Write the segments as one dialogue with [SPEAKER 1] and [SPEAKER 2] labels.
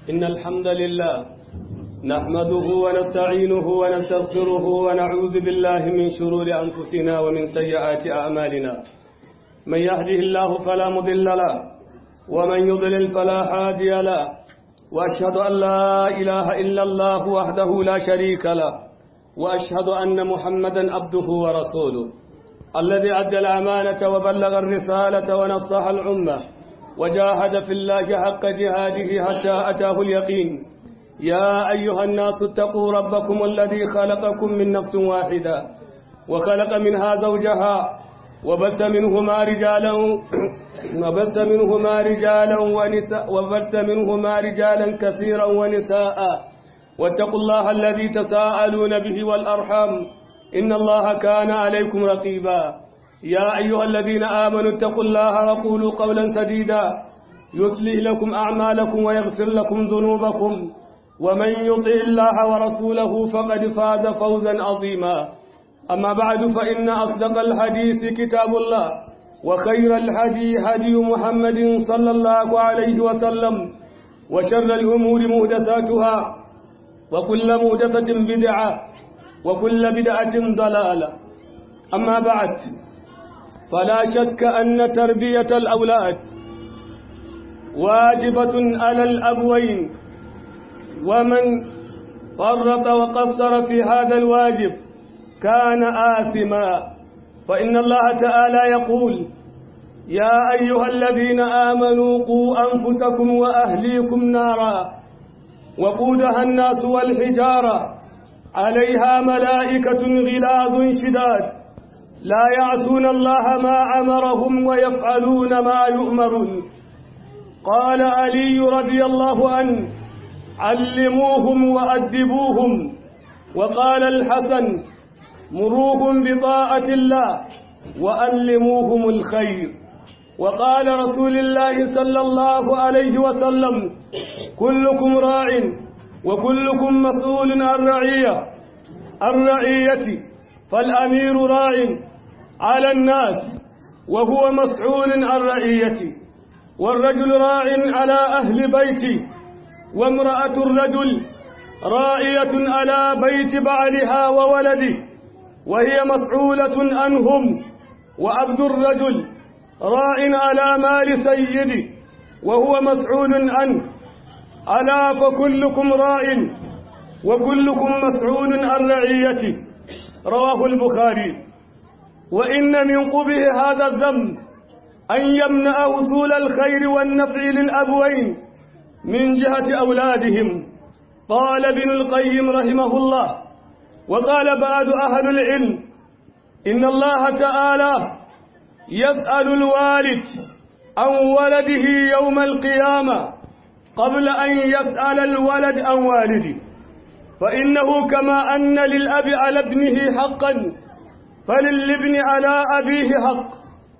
[SPEAKER 1] إن الحمد لله نحمده ونستعينه ونستغفره ونعوذ بالله من شرور أنفسنا ومن سيئات أعمالنا من يهده الله فلا مضل له ومن يضلل فلا هادي له وأشهد أن لا إله إلا الله وحده لا شريك له وأشهد أن محمدا عبده ورسوله الذي أدى الأمانة وبلغ الرسالة ونصح الأمة وجاهد في الله حق جهاده حتى أتاه اليقين يا أيها الناس اتقوا ربكم الذي خلقكم من نفس واحدة وخلق منها زوجها وبث منهما رجالا وبث منهما رجالا ونساء وبث منهما رجالا كثيرا ونساء واتقوا الله الذي تساءلون به والأرحام إن الله كان عليكم رقيبا يا أيها الذين آمنوا اتقوا الله وقولوا قولا سديدا يصلح لكم أعمالكم ويغفر لكم ذنوبكم ومن يطع الله ورسوله فقد فاز فوزا عظيما أما بعد فإن أصدق الحديث كتاب الله وخير الهدي هدي محمد صلى الله عليه وسلم وشر الأمور مهدثاتها وكل مهدثة بدعة وكل بدعة ضلالة أما بعد فلا شك أن تربية الأولاد واجبة على الأبوين ومن فرط وقصر في هذا الواجب كان آثما فإن الله تعالى يقول يا أيها الذين آمنوا قوا أنفسكم وأهليكم نارا وقودها الناس والحجارة عليها ملائكة غلاظ شداد لا يعصون الله ما أمرهم ويفعلون ما يؤمرون قال علي رضي الله عنه علموهم وأدبوهم وقال الحسن مروهم بطاعة الله وألموهم الخير وقال رسول الله صلى الله عليه وسلم كلكم راع وكلكم مسؤول عن رعية الرعية فالأمير راع على الناس وهو مسؤول عن رعيته والرجل راع على أهل بيته وامرأة الرجل راعية على بيت بعلها وولده وهي مسؤولة عنهم وعبد الرجل راع على مال سيده وهو مسؤول عنه ألا فكلكم راع وكلكم مسؤول عن رعيته رواه البخاري وإن من قبه هذا الذنب أن يمنع وصول الخير والنفع للأبوين من جهة أولادهم قال ابن القيم رحمه الله وقال بعد أهل العلم إن الله تعالى يسأل الوالد عن ولده يوم القيامة قبل أن يسأل الولد عن والده فإنه كما أن للأب على ابنه حقا فللابن على أبيه حق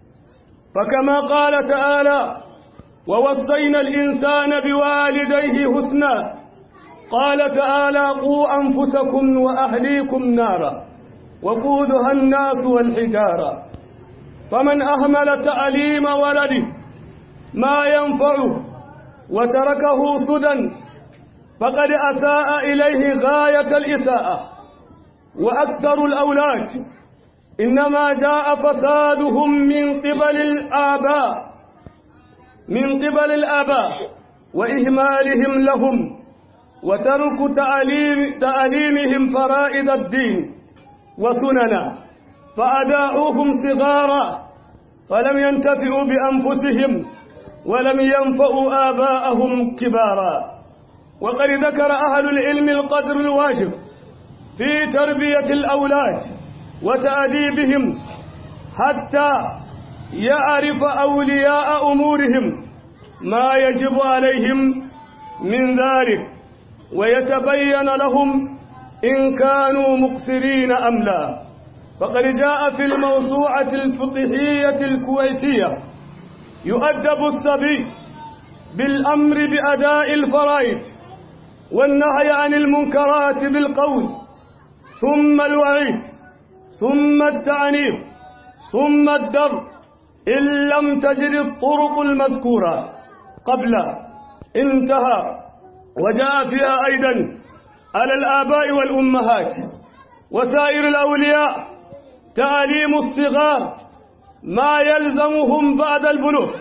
[SPEAKER 1] فكما قال تعالى ووصينا الإنسان بوالديه حسنا قال تعالى قوا أنفسكم وأهليكم نارا وقودها الناس والحجارة فمن أهمل تعليم ولده ما ينفعه وتركه سدى فقد أساء إليه غاية الإساءة وأكثر الأولاد إنما جاء فسادهم من قبل الآباء من قبل الآباء وإهمالهم لهم وترك تعليم تعليمهم فرائض الدين وسننا فأداؤهم صغارا فلم ينتفعوا بأنفسهم ولم ينفعوا آباءهم كبارا وقد ذكر أهل العلم القدر الواجب في تربية الأولاد وتأديبهم حتى يعرف أولياء أمورهم ما يجب عليهم من ذلك ويتبين لهم إن كانوا مقصرين أم لا فقد جاء في الموسوعة الفقهية الكويتية يؤدب الصبي بالأمر بأداء الفرائض والنهي عن المنكرات بالقول ثم الوعيد ثم التعنيف ثم الدر إن لم تجد الطرق المذكورة قبل انتهى وجاء فيها أيضا على الآباء والأمهات وسائر الأولياء تعليم الصغار ما يلزمهم بعد البلوغ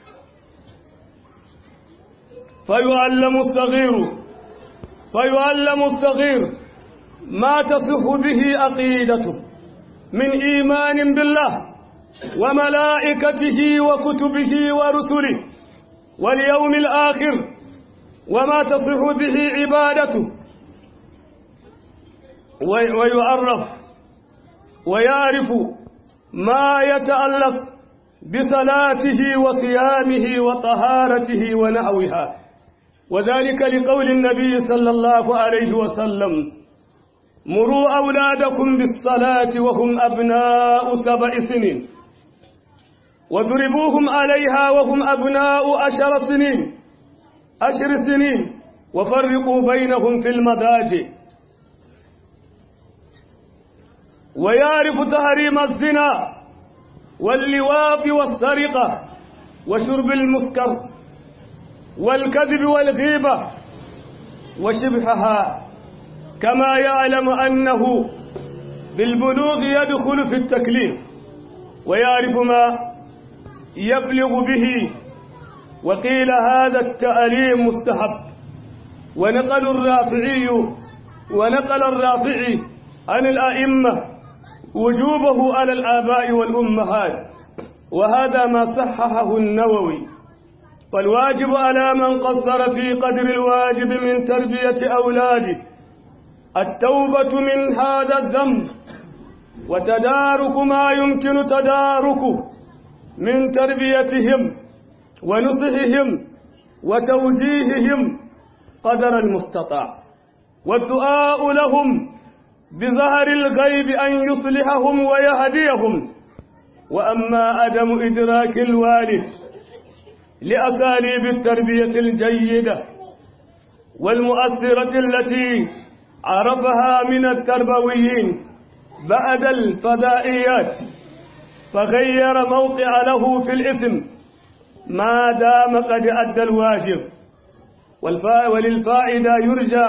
[SPEAKER 1] فيعلم الصغير فيعلم الصغير ما تصح به عقيدته من إيمان بالله وملائكته وكتبه ورسله واليوم الآخر وما تصح به عبادته ويعرف ويعرف ما يتعلق بصلاته وصيامه وطهارته ونحوها وذلك لقول النبي صلى الله عليه وسلم مروا أولادكم بالصلاة وهم أبناء سبع سنين وضربوهم عليها وهم أبناء عشر سنين عشر سنين وفرقوا بينهم في المضاجع ويعرف تحريم الزنا واللواط والسرقة وشرب المسكر والكذب والغيبة وشبهها كما يعلم أنه بالبلوغ يدخل في التكليف ويعرف ما يبلغ به وقيل هذا التعليم مستحب ونقل الرافعي ونقل الرافعي عن الأئمة وجوبه على الآباء والأمهات وهذا ما صححه النووي فالواجب على من قصر في قدر الواجب من تربية أولاده التوبة من هذا الذنب وتدارك ما يمكن تداركه من تربيتهم ونصحهم وتوجيههم قدر المستطاع والدعاء لهم بظهر الغيب أن يصلحهم ويهديهم وأما عدم إدراك الوالد لأساليب التربية الجيدة والمؤثرة التي عرفها من التربويين بعد الفضائيات فغير موقع له في الإثم ما دام قد أدى الواجب وللفائدة يرجى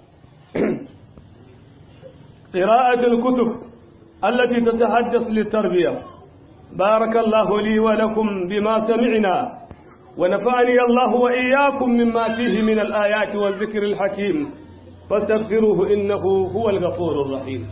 [SPEAKER 1] قراءة الكتب التي تتحدث للتربية بارك الله لي ولكم بما سمعنا ونفعني الله وإياكم مما فيه من الآيات والذكر الحكيم فاستغفروه إنه هو الغفور الرحيم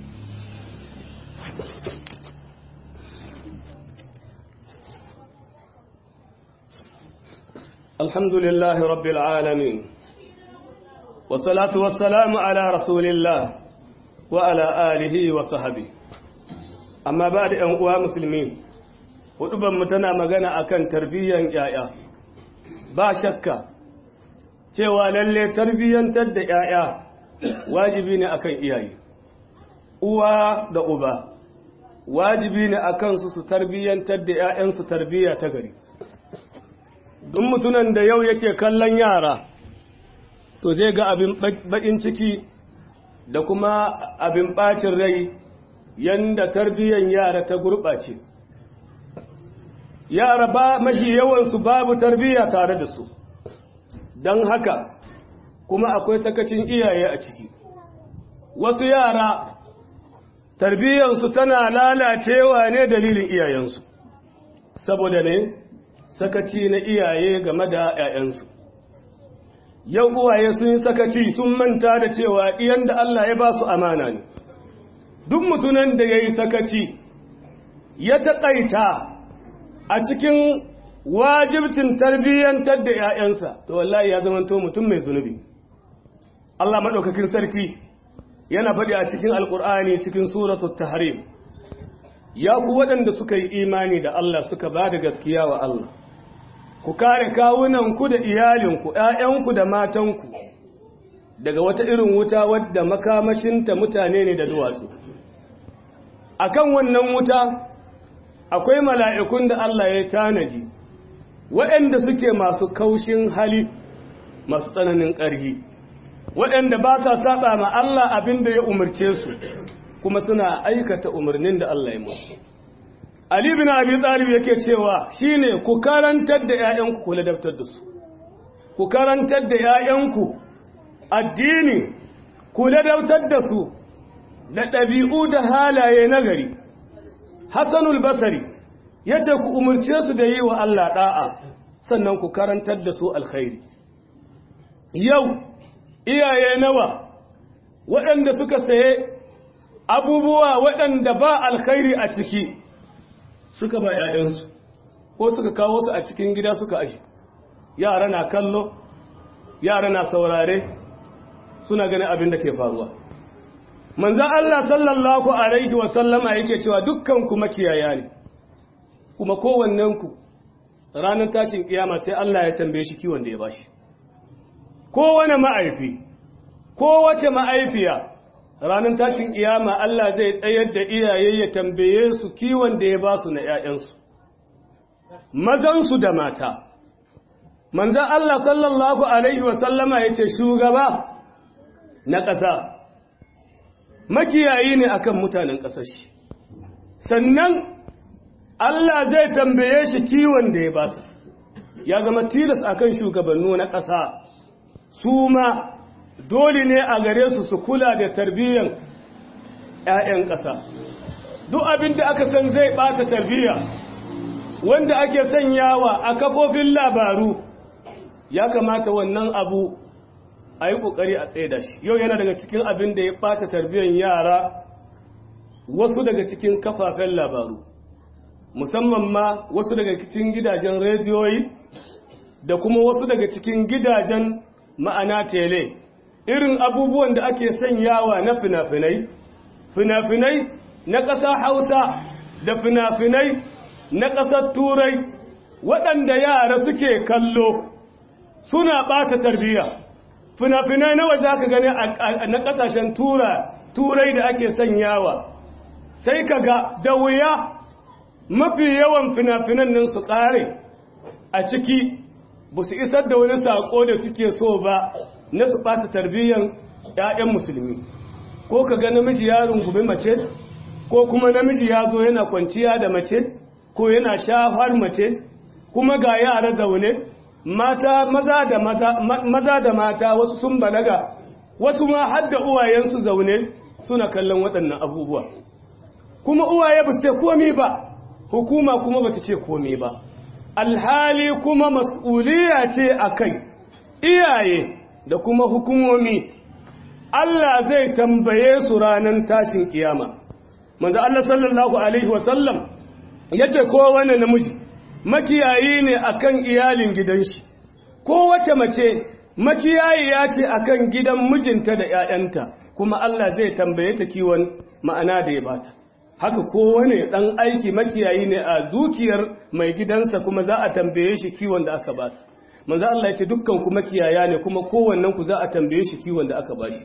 [SPEAKER 1] الحمد لله رب العالمين والصلاة والسلام على رسول الله وعلى آله وصحبه أما بعد أنقوى مسلمين huduban mu tana magana akan tarbiyyan yaya ba shakka cewa lalle tarbiyyantar da yaya wajibi ne akan iyaye uwa da uba wajibi ne akan su su tarbiyyantar da yayansu tarbiyya ta gari duk mutunan da yau yake kallon yara to zai ga abin bakin ciki da kuma abin bacin rai yanda tarbiyyan yara ta gurɓace yara ba mafi yawansu babu tarbiyya tare da su don haka kuma akwai sakacin iyaye a ciki wasu yara tarbiyyansu tana lalacewa ne dalilin iyayensu saboda ne sakaci na iyaye game da 'ya'yansu yau uwaye sun yi sakaci sun manta da cewa iyan da Allah ya ba su amana ne duk mutunan da ya yi sakaci ya taƙaita a cikin wajibcin tarbiyyantar da 'ya'yansa to wallahi ya zamanto mutum mai zunubi Allah maɗaukakin sarki yana faɗi a cikin alƙur'ani cikin suratul tahrim ya ku waɗanda suka yi imani da Allah suka ba da gaskiya wa Allah ku kare kawunanku da iyalinku ‘ya'yanku da matanku daga wata irin wuta wadda makamashinta mutane ne da duwatsu a kan wannan wuta akwai mala'ikun da Allah ya tanaji waɗanda suke masu kaushin hali masu tsananin ƙarhi waɗanda ba sa saba ma Allah abin da ya umarce su kuma suna aikata umarnin da Allah ya musu Ali bin Abi Talib yake cewa shine ku karantar da ƴaƴanku ku ladabtar da su ku karantar da ƴaƴanku addini ku ladautar da su da ɗabi'u da halaye nagari hassanul basari ya ce ku umarce su da yi wa Allah ɗa'a sannan ku karantar da su alkhairi yau iyaye nawa waɗanda suka saye abubuwa waɗanda ba alkhairi a ciki suka ba ‘ya'yansu ko suka kawo su a cikin gida suka ashi yara na kallo yara na saurare suna ganin abin da ke faruwa manzan Allah sallallahu alaihi wasallama yake cewa dukkanku makiyaya ne kuma kowannenku ranar tashin kiyama sai Allah ya tambaye shi kiwon da ya bashi kowane ma'aifi kowace ma'aifiya ranar tashin kiyama Allah zai tsayar da iyaye ya tambaye su kiwon da ya ba su na ‘ya'yansu mazansu da mata manzan Allah sallallahu Alaihi wasallama ya ce shugaba na ƙasa makiyayi ne akan mutanen ƙasar shi sannan Allah zai tambaye shi kiwon da ya ba su ya zama tilas akan shugabannu na ƙasa su ma dole ne a gare su su kula da tarbiyyar 'ya'yan ƙasa duk abin da aka san zai ɓata tarbiyya wanda ake sanyawa a kafofin labaru ya kamata wannan abu a yi ƙoƙari a tsaye da shi yau yana daga cikin abin da ya ɓata tarbiyyar yara wasu daga cikin kafafen labaru musamman ma wasu daga cikin gidajen rediyoyi da kuma wasu daga cikin gidajen ma'ana tele irin abubuwan da ake sanyawa na fina-finai fina-finai na ƙasa hausa da fina-finai na ƙasar turai waɗanda yara suke kallo suna ɓata tarbiyya fina-finai na waje aka gani na ƙasashen turai da ake sanyawa sai ka ga da wuya mafi yawan fina-finan nan su ƙare a ciki ba su isar da wani saƙo da suke so ba na su ɓata tarbiyyar 'ya'yan musulmi ko ka ga namiji ya rungumi mace ko kuma namiji ya zo yana kwanciya da mace ko yana shafar mace kuma ga yara zaune mata maza da mata maza da mata wasu sun balaga wasu ma har da uwayensu zaune suna kallon waɗannan abubuwa kuma uwaye ba su ce komai ba hukuma kuma ba ta ce komai ba alhali kuma mas'uliya ce a kai iyaye da kuma hukumomi Allah zai tambaye su ranar tashin kiyama manzo Allah sallallahu alaihi wasallam yace kowane namiji makiyayi ne akan iyalin gidan shi kowace mace makiyayi ya ce akan gidan mijinta da ƴaƴanta kuma Allah zai tambaye ta kiwon ma'ana da ya bata haka kowane ɗan aiki makiyayi ne a dukiyar mai gidansa kuma za a tambaye shi kiwon da aka basa manzo Allah ya ce dukkan ku makiyaya ne kuma kowannen ku za a tambaye shi kiwon da aka bashi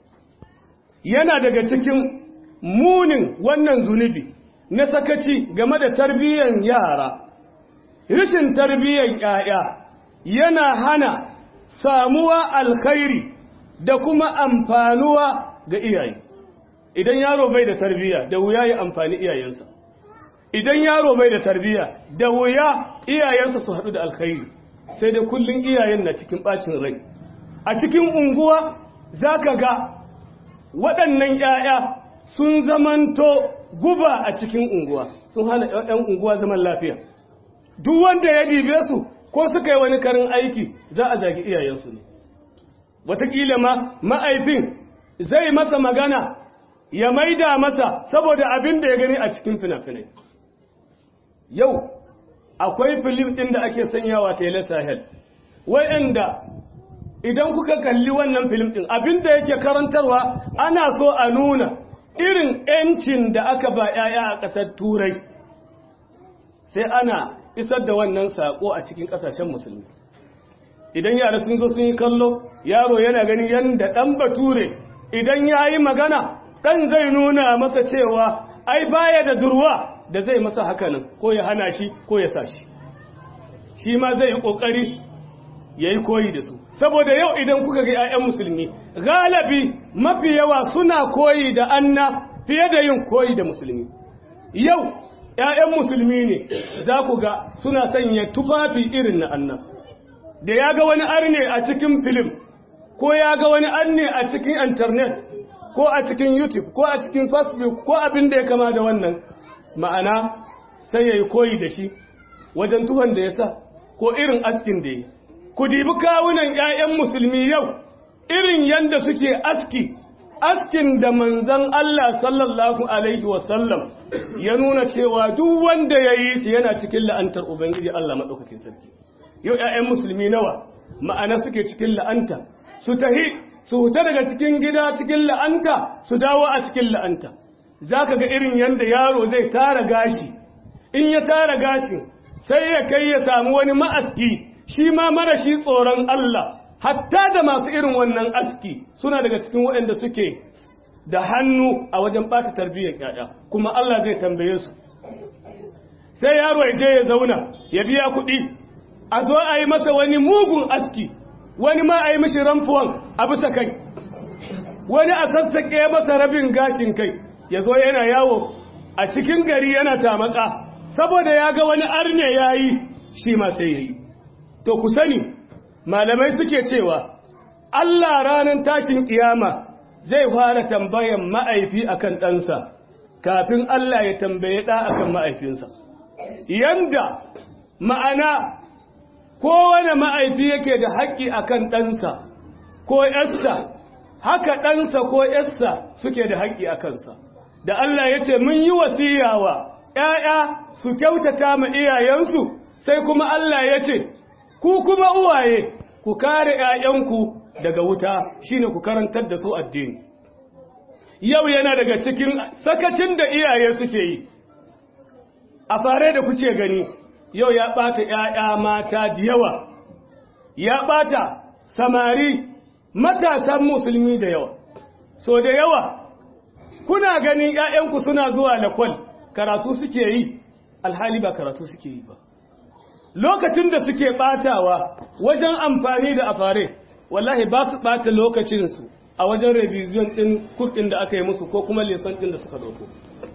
[SPEAKER 1] yana daga cikin munin wannan zunubi na sakaci game da tarbiyyar yara rashin tarbiyyar yaya yana hana samuwa alkhairi da kuma amfanuwa ga iyaye idan yaro bai da tarbiyya da wuya ya amfani iyayensa idan yaro bai da tarbiyya da wuya iyayensa su haɗu da alkhairi sai da kullum iyayen na cikin ɓacin rai a cikin unguwa za ka ga waɗannan ‘ya'ya sun zamanto guba a cikin unguwa sun hana ‘yan unguwa zaman lafiya duk wanda ya dibe su ko suka yi wani karin aiki za a zagi iyayensu ne wataƙila ma ma'aifin zai masa magana ya maida masa saboda abin da ya gani a cikin fina-finai yau akwai filim ɗin da ake sanyawa tele sahel wa'anda idan kuka kalli wannan filim ɗin abin da yake karantarwa ana so a nuna irin 'yancin da aka ba 'ya'ya a ƙasar turai sai ana isar da wannan saƙo a cikin ƙasashen musulmi idan yara sun zo sun yi kallo yaro yana gani yadda ɗan bature idan ya yi magana ɗan zai nuna masa cewa ai baya da durwa da zai masa hakanan ko ya hana shi ko ya sa shi shi ma zai yi ƙoƙari ya yi koyi da su saboda yau idan kuka ga 'ya'yan musulmi galibi mafi yawa suna koyi da anna fiye da yin koyi da musulmi yau 'ya'yan musulmi ne za ku ga suna sanya tufafi irin na anna da ya ga wani arne a cikin filim ko ko ya ga wani anne a cikin internet ko a cikin youtube ko a cikin facebook ko abin da ya kama da wannan ma'ana sai ya yi koyi da shi wajen tuhon da ya sa ko irin askin da ya yi ku dibi kawunan 'ya'yan musulmi yau irin yadda suke aski askin da manzan Allah sallallahu alaihi wasallam ya nuna cewa duk wanda ya yi su yana cikin la'antar ubangiji Allah maɗaukakin sarki yau 'ya'yan musulmi nawa ma'ana suke cikin la'anta su tahi su huta daga cikin gida cikin la'anta su dawo a cikin la'anta za ka ga irin yadda yaro zai tara gashi in ya tara gashi sai ya kai ya samu wani ma'aski shi ma mara shi tsoron Allah hatta da masu irin wannan aski suna daga cikin waɗanda suke da hannu a wajen ɓata tarbiyyar ƴaƴa kuma Allah zai tambaye su sai yaro ya je ya zauna ya biya kuɗi a zo a yi masa wani mugun aski wani ma a yi mishi ramfuwan a bisa kai wani a sassaƙe masa rabin gashin kai ya zo yana yawo a cikin gari yana tamaka saboda ya ga wani arne ya yi shi ma sai ya yi to ku sani malamai suke cewa Allah ranar tashin kiyama zai fara tambayan ma'aifi akan ɗansa kafin Allah ya tambaye ɗa akan ma'aifinsa yanda ma'ana kowane ma'aifi yake da haƙƙi akan ɗansa ko ‘yarsa haka ɗansa ko ‘yarsa suke da haƙƙi a kansa da Allah ya ce mun yi wasiyawa ‘ya'ya su kyautata ma iyayensu sai kuma Allah ya ce ku kuma uwaye ku kare ‘ya'yanku daga wuta shine ku karantar da su addini yau yana daga cikin sakacin da iyaye suke yi a fare da kuke gani yau ya ɓata ‘ya'ya mata da yawa ya ɓata samari matasan musulmi da yawa so da yawa kuna ganin ‘ya'yanku suna zuwa lakwal karatu suke yi alhali ba karatu suke yi ba lokacin da suke ɓatawa wajen amfani da afare wallahi ba su ɓata lokacinsu a wajen revision ɗin kurɗin da aka yi musu ko kuma leson ɗin da suka ɗauko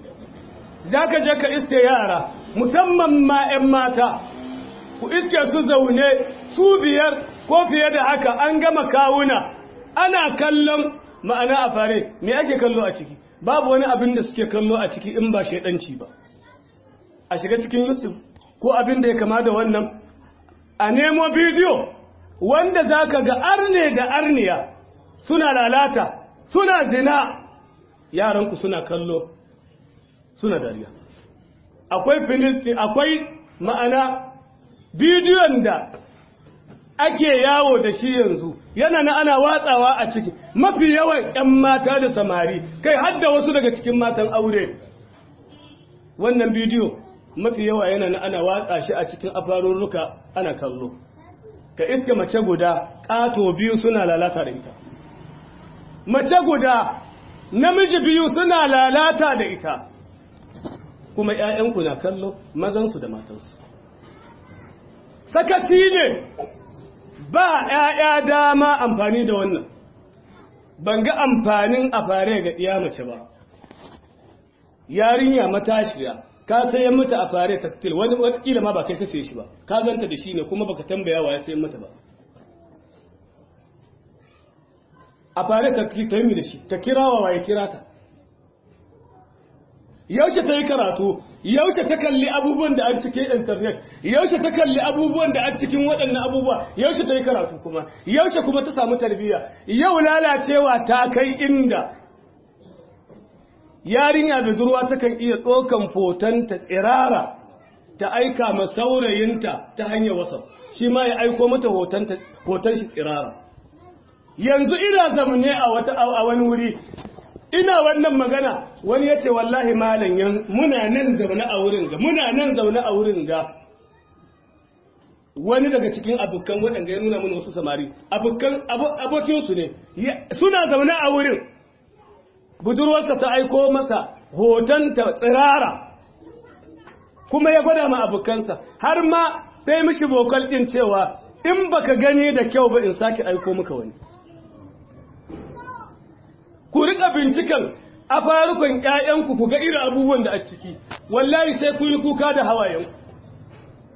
[SPEAKER 1] za ka je ka iske yara musamman ma 'yan mata ku iske su zaune su biyar ko fiye da haka an gama kawuna ana kallon ma'ana a fare me ake kallo a ciki babu wani abin da suke kallo a ciki in ba shaidanci ba a shiga cikin youtube ko abin da ya kama da wannan a nemo bidiyo wanda za ka ga arne da arniya suna lalata suna zina yaranku suna kallo suna dariya akwai filistin akwai ma'ana bidiyon da ake yawo da shi yanzu yana na ana watsawa a ciki mafi yawan 'yan mata da samari kai hadda wasu daga cikin matan aure wannan bidiyo mafi yawa yana na ana watsa shi a cikin afarurruka ana kallo ka iska mace guda ƙato biyu suna lalata da ita mace guda namiji biyu suna lalata da ita kuma ‘ya'yanku na kallo mazansu da matansu sakaci ne ba ‘ya'ya dama amfani da wannan ban ga amfanin a fare ga ɗiya mace ba yarinya matashiya ka sayan mata a fare taktil wani watakila ma ba kai ka saye shi ba ka ganta da shi ne kuma baka tambaya wa ya sayan mata ba a fare taktil ta yi da shi ta kirawa wa ya kira ta yaushe ta yi karatu yaushe ta kalli abubuwan da a cikin internet yaushe ta kalli abubuwan da a cikin waɗannan abubuwa yaushe ta yi karatu kuma yaushe kuma ta samu tarbiyya yau lalacewa ta kai inda yarinya budurwa takan iya ɗaukan fotonta tsirara ta aika ma saurayinta ta hanyar wasa shi ma ya aiko mata hoton shi tsirara yanzu ina zamne a wata a wani wuri ina wannan magana wani ya ce wallahi malam yan muna nan zaune a wurin ga muna nan zaune a wurin ga wani daga cikin abokan waɗanda ya nuna mana wasu samari abokan abokinsu ne suna zaune a wurin budurwarsa ta aiko masa hoton ta tsirara kuma ya gwada ma abokansa har ma sai mishi bokal ɗin cewa in baka gani da kyau ba in sake aiko maka wani ku rika binciken a farukon ƴaƴanku ku ga irin abubuwan da a ciki wallahi sai ku yi kuka da hawayenku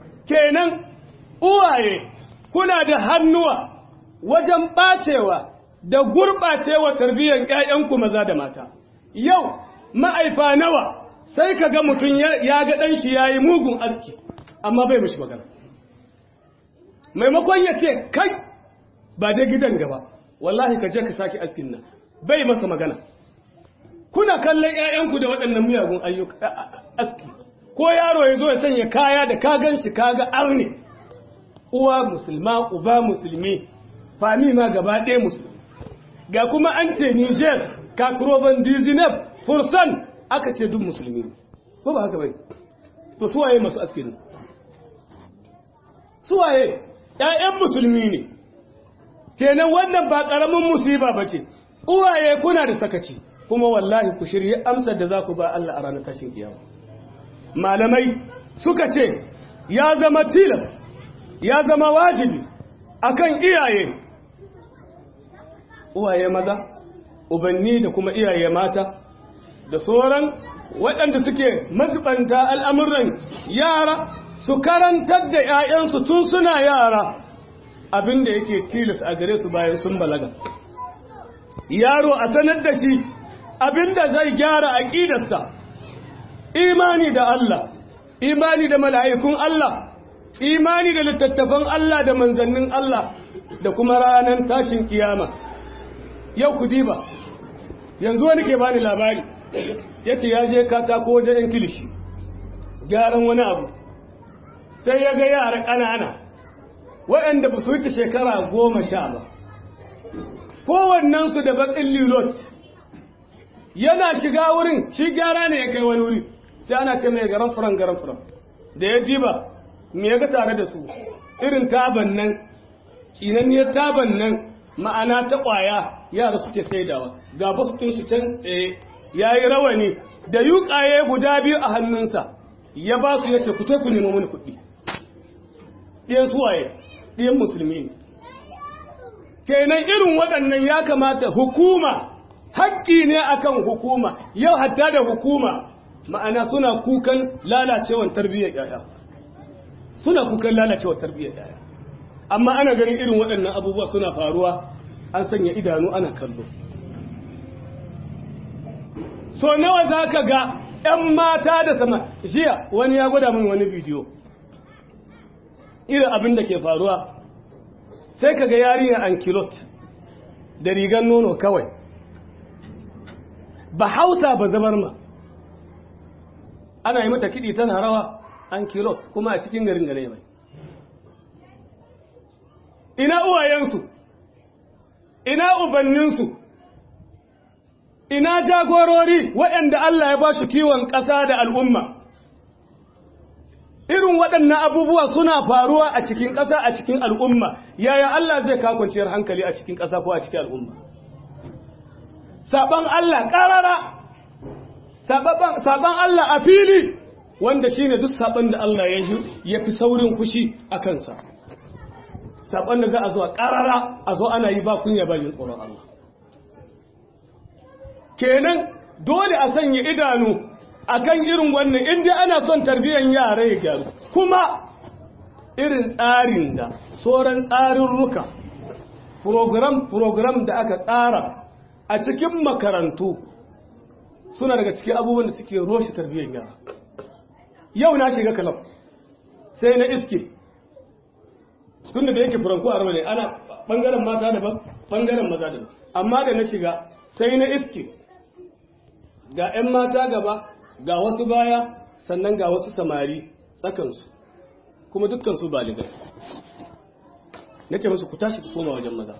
[SPEAKER 1] kenan uwaye kuna da hannuwa wajen ɓacewa da gurɓacewa tarbiyyar ‘ya'yanku maza da mata. Yau, ma'aifa nawa sai ka ga mutum ya ga ɗanshi ya yi mugun aski, amma bai mashi magana. Maimakon ya ce, kai, ba dai gidan gaba, wallahi ka je ka sake askin nan, bai masa magana. Kuna kallon ‘ya'yanku da waɗannan miyagun ayyuka aski, ko yaro ya zo ya sanya kaya da ka gan shi ka ga arne, uwa musulma, uba musulmi, fami ma gaba ɗaya musulmi. ga kuma an ce Niger, Katroban Dizinab, Fursan aka ce duk musulmi ko ba haka bai to suwaye masu askini suwaye ‘ya'yan musulmi ne kenan wannan ba ƙaramin musiba ba ce uwaye kuna da sakaci kuma wallahi ku shirye amsar da za ku ba Allah a ranar tashin kiyama malamai suka ce ya zama tilas ya zama wajibi akan iyaye uwaye maza ubanni da kuma iyaye mata da sauran waɗanda suke mazubanta al'amuran yara su karantar da ‘ya'yansu tun suna yara abinda yake tilas a gare su bayan sun balaga yaro a sanar da shi abinda zai gyara aƙidarsa imani da Allah imani da mala'ikun Allah imani da littattafan Allah da manzannin Allah da kuma ranar tashin kiyama yau ku diba yanzu wani ke bani labari ya ce ya je katako wajen yan kilishi gyaran wani abu sai ya ga yara ƙanana waɗanda ba su wuce shekara goma sha ba kowannensu da baƙin lilot yana shiga wurin shi gyara ne ya kai wani wuri sai ana ce mai garan furan garan furan da ya diba me ya ga tare da su irin taban nan tsinanniyar taban nan ma'ana ta ƙwaya yara suke saidawa ga basu shi can tsaye ya yi rawani da yuƙaye guda biyu a hannunsa ya ba su yace ku ku nemo mini kuɗi ɗiyan suwaye ɗiyan musulmi ne kenan irin waɗannan ya kamata hukuma haƙƙi ne akan hukuma yau hatta da hukuma ma'ana suna kukan lalacewar tarbiyyar yaya suna kukan lalacewar tarbiyyar yaya amma ana ganin irin waɗannan abubuwa suna faruwa an sanya idanu ana kallo so nawa za ka ga 'yan mata da sama jiya wani ya gwada min wani bidiyo irin abin da ke faruwa sai ka ga yarinya ankilot da rigar nono kawai ba hausa ba zabar ma ana yi mata kiɗi tana rawa ankilot kuma a cikin garin gane mai ina uwayensu ina ubanninsu ina jagorori waɗanda Allah ya ba shi kiwon ƙasa da al'umma irin waɗannan abubuwa suna faruwa a cikin ƙasa a cikin al'umma yaya Allah zai kwanciyar hankali a cikin ƙasa ko a cikin al'umma saban Allah ƙarara saban Allah a fili wanda shine duk saban da Allah ya fi saurin fushi a kansa saban da za a zo a ƙarara a zo ana yi ba kunya ba yin tsoron Allah kenan dole a sanya idanu akan irin wannan inda ana son tarbiyyar yara ya gyaru kuma irin tsarin da sauran tsarin ruka program program da aka tsara a cikin makarantu suna daga cikin abubuwan da suke roshe tarbiyyar yara yau na shiga kalas sai na iske tun da yake furanku a ne ana bangaren mata daban bangaren maza daban amma da na shiga sai na iske ga 'yan mata gaba ga wasu baya sannan ga wasu samari tsakansu kuma dukkansu baligai na ce musu ku tashi ku koma wajen maza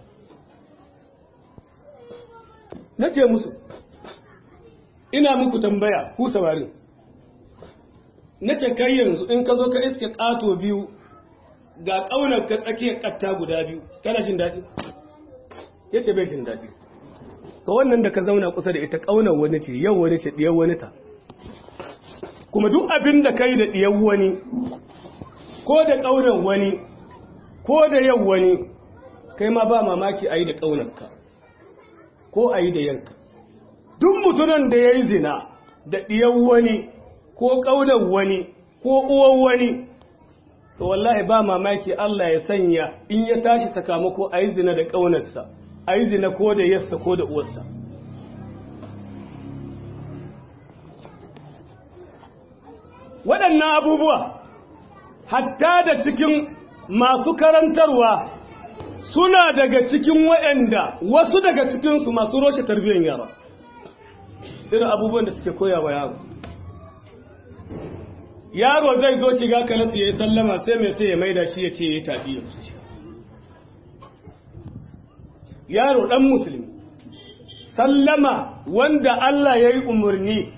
[SPEAKER 1] na ce musu ina muku tambaya ku samarin na ce kai yanzu in ka zo ka iske ƙato biyu ga ƙaunar ka tsakiyar ƙatta guda biyu kana jin daɗi ya ce bai jin daɗi ka wannan da ka zauna kusa da ita ƙaunar wani ce yau wani ce ɗiyar wani ta kuma duk abin da kai da ɗiyar wani ko da ƙaunar wani ko da yau wani kai ma ba mamaki a yi da ƙaunarka ko a yi da yanka duk mutunan da ya yi zina da ɗiyar wani ko ƙaunar wani ko uwan wani to wallahi ba mamaki Allah ya sanya in ya tashi sakamako a yi zina da ƙaunarsa a yi zina ko da yasta ko da uwarsa waɗannan abubuwa hatta da cikin masu karantarwa suna daga cikin waɗanda wasu daga cikinsu masu roshe tarbiyyar yara irin abubuwan da suke koya wa yaro yaro zai zo shiga kalasu ya yi sallama sai mai sai ya maida shi ya ce ya yi tafi ya shi yaro ɗan musulmi sallama wanda Allah ya yi umarni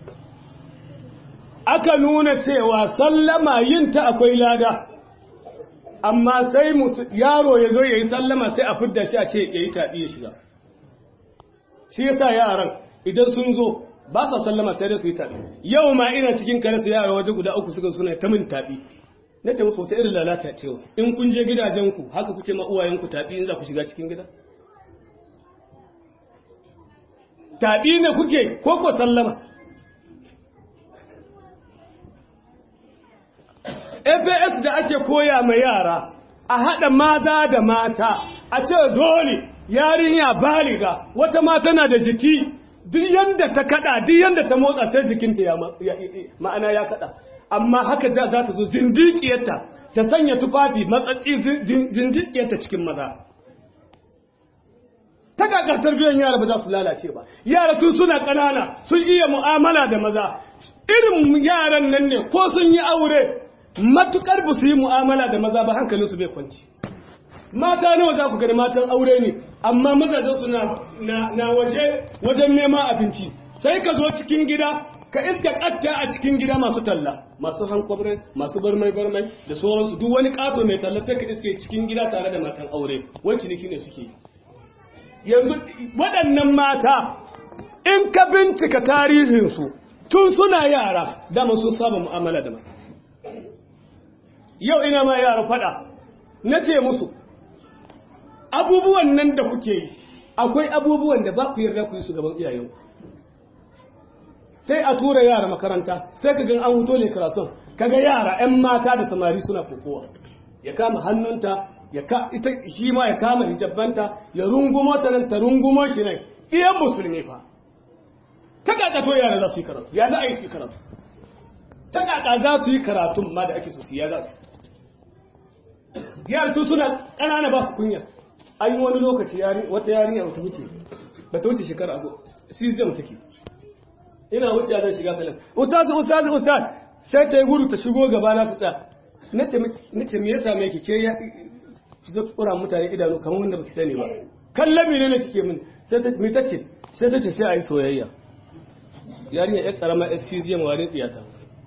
[SPEAKER 1] aka nuna cewa sallama yin ta akwai lada amma sai yaro ya zo ya yi sallama sai a fidda shi a ce ya yi tafi ya shiga shi yasa yaran idan sun zo ba sa sallama sai da su yi taɓi yau ma ina cikin kare su yara waje guda uku suka suna ta min taɓi na ce musu wata irin lalata cewa in kun je gidajenku haka kuke ma uwayenku taɓi in za ku shiga cikin gida taɓi ne kuke ko ko sallama fas da ake koya ma yara a haɗa maza da mata a ce dole yarinya baliga wata mata na da jiki duk yanda ta kada duk yanda ta motsa sai jikinta ya ma'ana ya kada amma haka za ta zo zindikiyarta ta sanya tufafi matsatsi zindikiyarta cikin maza ta kakar tarbiyyar yara ba za su lalace ba yara tun suna ƙanana sun iya mu'amala da maza irin yaran nan ne ko sun yi aure matukar ba su yi mu'amala da maza ba hankalinsu bai kwanci mata nawa za ku gani matan aure ne amma mazajensu na, na, waje wajen neman abinci sai ka zo cikin gida ka iska katta a cikin gida masu talla masu hankwabre masu barmai barmai da sauransu duk wani kato mai talla sai ka iske cikin gida tare da matan aure wani ciniki ne suke yanzu waɗannan mata in ka bincika tarihinsu tun suna yara dama sun saba mu'amala da mata yau ina ma yara faɗa na ce musu abubuwan nan da kuke yi akwai abubuwan da ba ku yarda ku yi su gaban iyayenku sai a tura yara makaranta sai ka gan an huto ne karason kaga yara 'yan mata da samari suna kokowa ya kama hannunta ya ka ita shi ma ya kama hijabbanta ya rungumo ta nan ta rungumo shi nan iyan musulmi fa ta kaka to yara za su yi karatu ya za a yi su yi karatu ta kaka za su yi karatu ma da ake so su ya za su yara tun suna ƙanana ba su kunya an yi wani lokaci wata yarinya wata wuce ba ta wuce shekara abu cesium take ina wuce zan shiga salon ustaz ustaz ustaz sai ta yi gudu ta shigo gaba na fita na ce me ya same ki ke ya zo kura mutane idanu kamar wanda baki sani ba kallabi ne na kike min sai ta me tace sai ta ce sai a yi soyayya yarinya ya karama SCDM wani tsiyata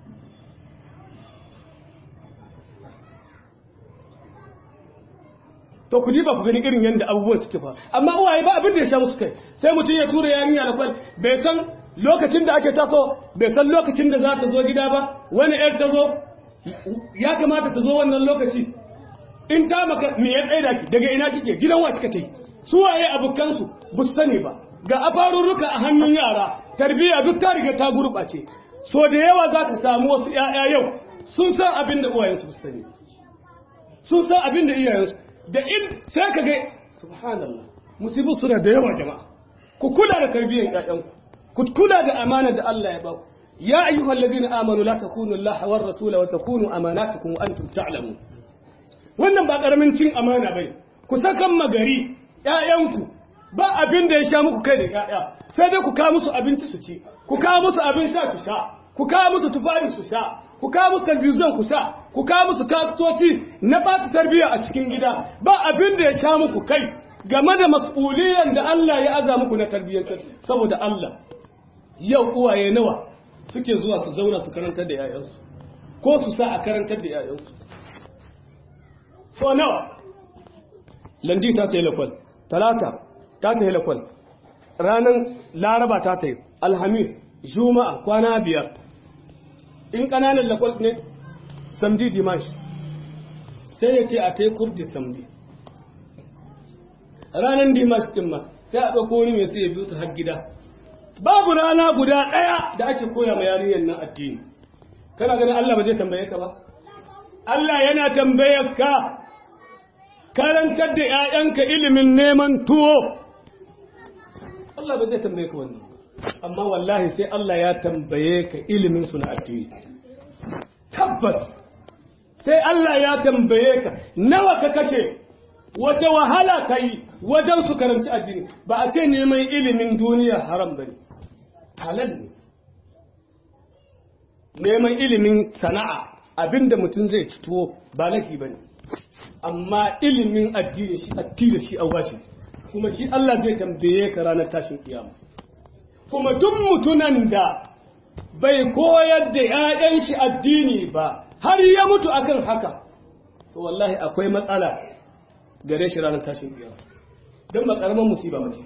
[SPEAKER 1] to ku ba ku gani irin yadda abubuwan suke fa amma uwaye ba abin da ya sha musu kai sai mutum ya tura yarinya da kwal bai san lokacin da ake taso bai san lokacin da za ta zo gida ba wani yar ta zo ya kamata ta zo wannan lokaci in ta maka me ya tsaida ki daga ina kike gidan wa kika tai su waye abokansu bu sani ba ga afarurruka a hannun yara tarbiyya duk ta riga ta gurɓace so da yawa za ka samu wasu 'ya'ya yau sun san abin da uwayensu bu sani sun san abin da iyayensu da in sai ka ga subhanallah musibu suna da yawa jama'a ku kula da tarbiyyar ƴaƴanku ku kula da amana da Allah ya ba ku ya ayyuhal ladina amanu la takunu Allah war rasula wa takunu amanatukum wa antum ta'lamun wannan ba karamin cin amana bai ku sakan magari ƴaƴanku ba abin da ya sha muku kai da ƴaƴa sai dai ku kawo musu abinci su ci ku kawo musu abin sha su sha ku kawo musu tufafi su sha ku kawo musu talbijin ku sa ku kawo musu kasuwanci na ba ta tarbiyya a cikin gida ba abin da ya sha muku kai game da mas'uliyan da Allah ya aza muku na tarbiyyar saboda Allah yau uwaye nawa suke zuwa su zauna su karantar da yayansu ko su sa a karantar da yayansu so nawa landi ta ce lakwal talata ta ta yi lakwal ranar laraba ta ta yi alhamis juma'a kwana biyar in ƙananan lakwal ne samdi dimash sai ya ce a ta yi kurdi samdi ranar dimash ɗin ma sai a ɗauko wani mai sai ya biyu ta har gida babu rana guda ɗaya da ake koya ma yarinyar nan addini kana ganin Allah ba zai tambaye ka ba Allah yana tambayar ka karantar da ‘ya'yanka ilimin neman tuwo Allah ba zai tambaye ka wannan amma wallahi sai Allah ya tambaye ka ilimin su na addini tabbas sai Allah ya tambaye ka nawa ka kashe wace wahala ka yi wajen su karanci addini ba a ce neman ilimin duniya haram ba ne halal ne neman ilimin sana'a abinda mutum zai ci tuwo ba laifi ba ne amma ilimin addini shi addini shi an shi kuma shi Allah zai tambaye ka ranar tashin kiyama kuma duk mutunan da bai koyar da 'ya'yan shi addini ba har ya mutu akan haka to wallahi akwai matsala gare shi ranar tashin kiyama don ba karamin musiba mace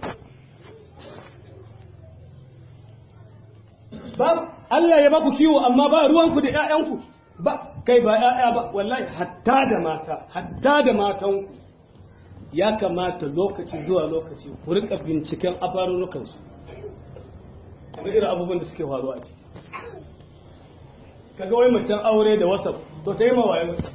[SPEAKER 1] ba Allah ya baku kiwo amma ba ruwanku da 'ya'yanku ba kai ba 'ya'ya ba wallahi hatta da mata hatta da matanku ya kamata lokaci zuwa lokaci ku rika binciken abarurukansu da irin abubuwan da suke faruwa ciki kaga wai macen aure da wasap to ta yi mawaye mata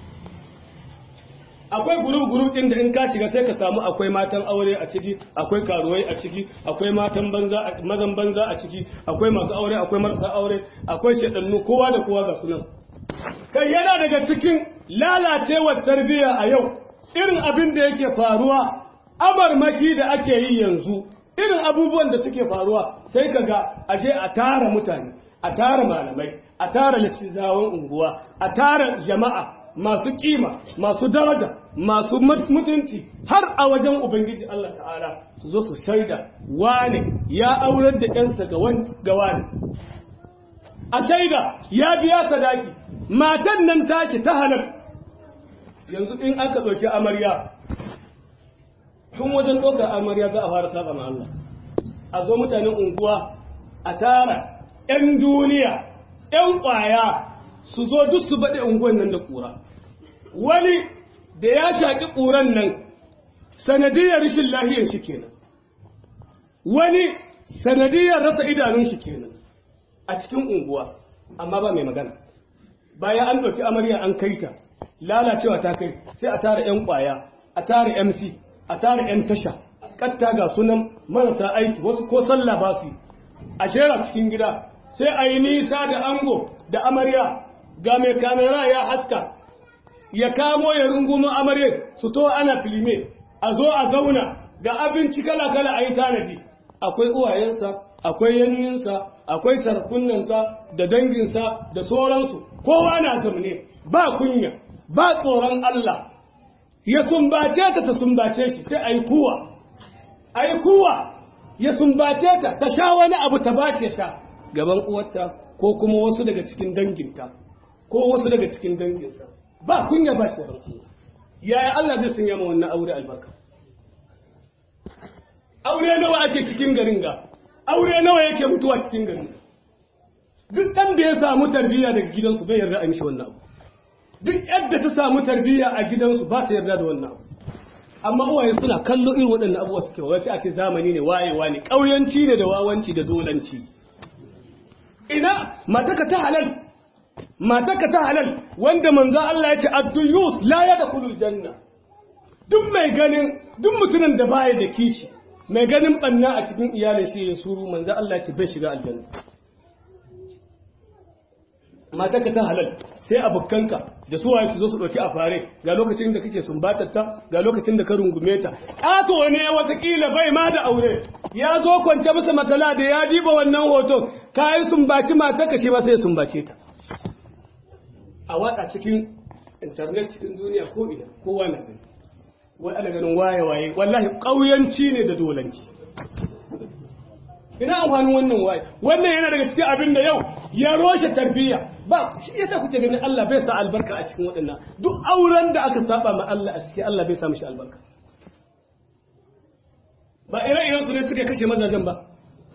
[SPEAKER 1] akwai gurub-gurub ɗin da in ka shiga sai ka samu akwai matan aure a ciki akwai karuwai a ciki akwai matan banza mazan banza a ciki akwai masu aure akwai marasa aure akwai shaɗannu kowa da kowa ga sunan kai yana daga cikin lalacewar tarbiyya a yau irin abin da yake faruwa abarmaki da ake yi yanzu irin abubuwan da suke faruwa sai ka ga aje a tara mutane a tara malamai a tara littattafan unguwa a tara jama'a masu kima masu daraja masu mutunci har a wajen ubangiji Allah ta'ala su zo su shaida wane ya aurar da ƴansa ga wani a shaida ya biya sadaki matan nan tashi ta halar yanzu in aka ɗauki amarya tun wajen ɗaukar amarya za a fara saba ma Allah a zo mutanen unguwa a tara 'yan duniya 'yan ƙwaya su zo duk su baɗe unguwan nan da ƙura wani da ya shaƙi ƙuran nan sanadiyar rashin lahiyar shi kenan wani sanadiyar rasa idanun shi kenan a cikin unguwa amma ba mai magana bayan an ɗauki amarya an kai ta lalacewa ta kai sai a tara 'yan ƙwaya a tara mc a tara 'yan tasha katta ga sunan marasa aiki wasu ko sallah ba su a shera cikin gida sai a yi nisa da ango da amarya ga mai kamera ya haska ya kamo ya rungumo amarya su to ana filime a zo a zauna ga abinci kala-kala a yi tanadi akwai uwayensa akwai yanyinsa akwai sarkunansa da danginsa da sauransu kowa na zamne ba kunya ba tsoron Allah ya sumbace ta ta sumbace shi sai a yi kuwa a yi kuwa ya sumbace ta ta sha wani abu ta ba shi sha gaban uwarta ko kuma wasu daga cikin danginta ko wasu daga cikin danginsa ba kunya ba tsoron Allah yaya Allah zai sanya ma wannan aure albarka aure nawa ake cikin garin ga aure nawa yake mutuwa cikin garin duk ɗan da ya samu tarbiyya daga gidansu bai yarda a mishi wannan abu duk yadda ta samu tarbiyya a gidansu ba ta yarda da wannan abu amma uwaye suna kallo irin waɗannan abubuwa suke wa a ce zamani ne wayewa ne ƙauyanci ne da wawanci da dolanci ina mataka ta halal mataka ta halal wanda manzo Allah ya ce ad-duyus la yadkhulul janna duk mai ganin duk mutumin da baya da kishi mai ganin banna a cikin iyalin shi ya suru manzo Allah ya ce bai shiga aljanna matarka ta halal sai abokanka da su waye su zo su dauki a fare ga lokacin da kake sumbatar ta ga lokacin da ka rungume ta ƙato ne watakila bai ma da aure ya zo kwance bisa matala da ya diba wannan hoton ka yi sumbaci matarka shi ba sai sumbace ta a watsa cikin internet cikin duniya ko ina kowa na gani wai ana ganin waye waye wallahi ƙauyanci ne da dolanci ina amfanin wannan waye wannan yana daga cikin abin da yau ya roshe tarbiyya ba shi yasa kuke ganin Allah bai sa albarka a cikin waɗannan duk auren da aka saba ma Allah a cikin Allah bai sa mishi albarka ba ire-iren su ne suka kashe mazajen ba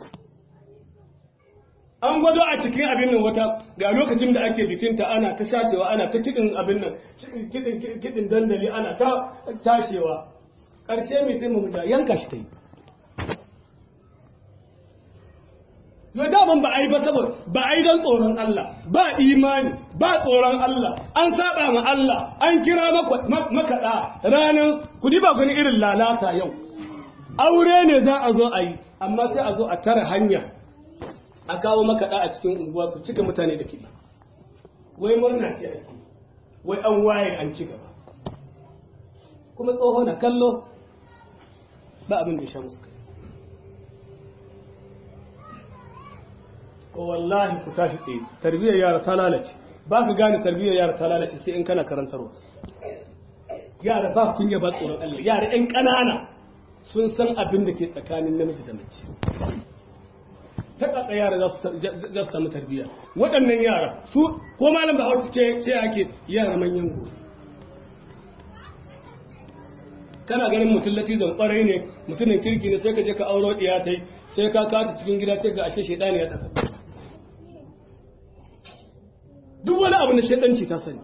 [SPEAKER 1] an gwado a cikin abin nan wata ga lokacin da ake bikinta ana ta shacewa ana ta kiɗin abin nan kiɗin dandali ana ta tashewa ƙarshe mai taimaka yanka shi ta yi yo daman ba a yi ba saboda ba a yi don tsoron Allah ba imani ba tsoron Allah an saba ma Allah an kira makaɗa ranar kudi ba gani irin lalata yau aure ne za a zo a yi amma sai a zo a tara hanya a kawo makaɗa a cikin unguwa su cika mutane da kiɗi wai murna ce ake wai an waye an ci gaba kuma tsoho na kallo ba abin da ya sha musu kai wallahi ku tashi tsaye tarbiyyar yara ta lalace ba ka gane tarbiyyar yara ta lalace sai in kana karantarwa yara ba kunya ba tsoron Allah yara ƴan ƙanana sun san abin da ke tsakanin namiji da mace ta ƙaƙa yara za su samu tarbiyya waɗannan yara su ko malam ba hausa ce ce ake yara manyan gobe kana ganin mutum latizan ƙwarai ne mutumin kirki ne sai ka je ka auro ɗiya ta yi sai ka kata cikin gida sai ga ashe shaidani ya tafi duk wani abu na shaidanci ta sani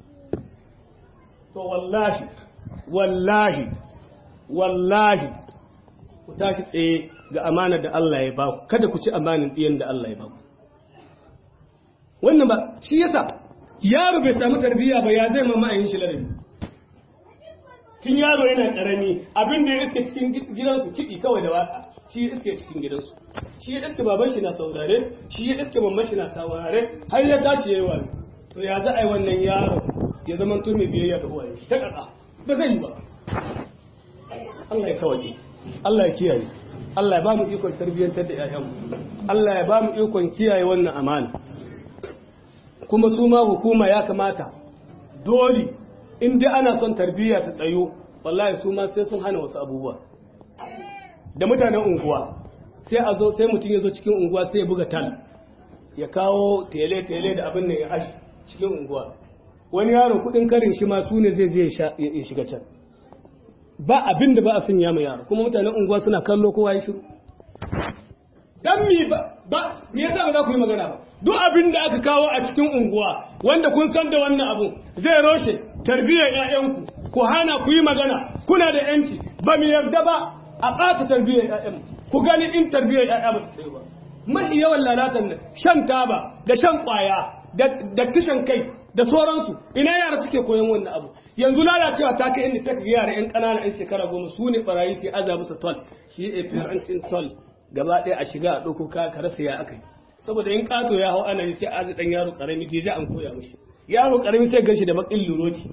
[SPEAKER 1] to wallahi wallahi wallahi ku tashi tsaye ga amanar da Allah ya ba ku kada ku ci amanin ɗiyan da Allah ya ba ku wannan ba shi yasa yaro bai samu tarbiyya ba ya zai mama yin shi ladabi tun yaro yana karami abin da ya iske cikin gidansu kiɗi kawai da waka shi ya iske cikin gidansu shi ya iske baban shi na saurare shi ya iske mamman shi na saurare har ya tashi yayi wani to ya za a yi wannan yaro ya zama to mai biyayya ga uwaye ta kaka ba zai yi ba Allah ya sauke Allah ya kiyaye Allah ya ba mu ikon tarbiyyantar da ƴaƴanmu Allah ya ba mu ikon kiyaye wannan amana kuma su ma hukuma ya kamata dole in dai ana son tarbiyya ta tsayo wallahi su ma sai sun hana wasu abubuwa da mutanen unguwa sai a zo sai mutum ya zo cikin unguwa sai ya buga tal ya kawo tele-tele da abin da ya ashi cikin unguwa wani yaro kudin karin shi ma su ne zai zai ya shiga can ba abin da ba a sun yama yaro kuma mutanen unguwa suna kallo kowa ya shiru dan mi ba ba me yasa ba za ku yi magana ba duk abin da aka kawo a cikin unguwa wanda kun san da wannan abu zai roshe tarbiyyar ƴaƴanku ku hana ku yi magana kuna da yanci ba mu yarda ba a ɓata tarbiyyar ƴaƴan ku gani in tarbiyyar ƴaƴa ba ta tsaye ba mafi yawan lalatan nan shan taba da shan ƙwaya da kishan kai da sauransu ina yara suke koyon wannan abu yanzu lalacewa ta kai inda sai ka yara yan ƙanana yan shekara goma su ne barayi ke aza musu tol shi a parenting tol gaba ɗaya a shiga a ɗauko ka ka rasa ya aka yi saboda in ƙato ya hau ana yi sai aza ɗan yaro ƙarami ke an koya mishi yaro ƙarami sai gan shi da baƙin luroti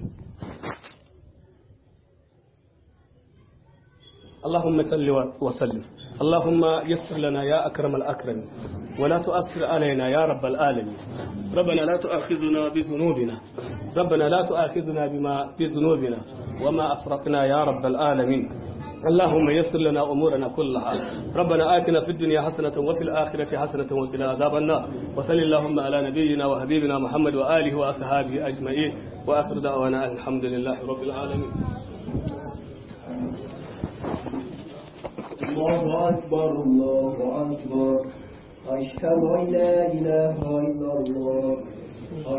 [SPEAKER 1] اللهم صل وسلم اللهم يسر لنا يا أكرم الأكرم ولا تؤثر علينا يا رب العالمين ربنا لا تؤاخذنا بذنوبنا ربنا لا تؤاخذنا بما بذنوبنا وما أفرطنا يا رب العالمين اللهم يسر لنا أمورنا كلها ربنا آتنا في الدنيا حسنة وفي الآخرة حسنة وقنا عذاب النار وصل اللهم على نبينا وحبيبنا محمد وآله وأصحابه أجمعين وآخر دعوانا الحمد لله رب العالمين
[SPEAKER 2] الله أكبر الله أكبر أشهد أن لا إله إلا الله